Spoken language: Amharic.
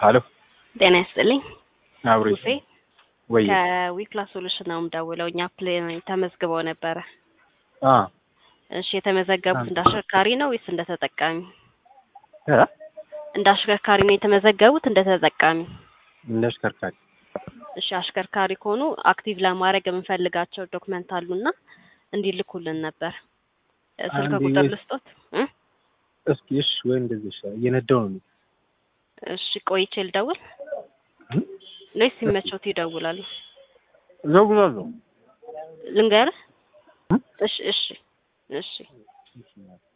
ሀሎ ጤና ይስጥልኝ። አብሮ ሙሴ ወይ ከዊክላስ ሶሉሽን ነው የምደውለው። እኛ ፕሌን ተመዝግበው ነበረ። አ እሺ የተመዘገቡት እንደ አሽከርካሪ ነው ወይስ እንደ ተጠቃሚ? እ እንደ አሽከርካሪ ነው የተመዘገቡት እንደ ተጠቃሚ? እንደ አሽከርካሪ እሺ አሽከርካሪ ከሆኑ አክቲቭ ለማድረግ የምንፈልጋቸው ዶክመንት አሉና እንዲልኩልን ነበር። ስልክ አንዴ ቁጥር ወይ- ልስጦት? እ? እስኪ እሺ ወይ እንደዚህ ይሻላል። እየነዳሁ ነው። እሺ ቆይቼ ልደውል እ? ወይስ ሲመቾት ይደውላሉ? እዘጉዛለሁ ልንገርህ? እ? እሺ እሺ እሺ እሺ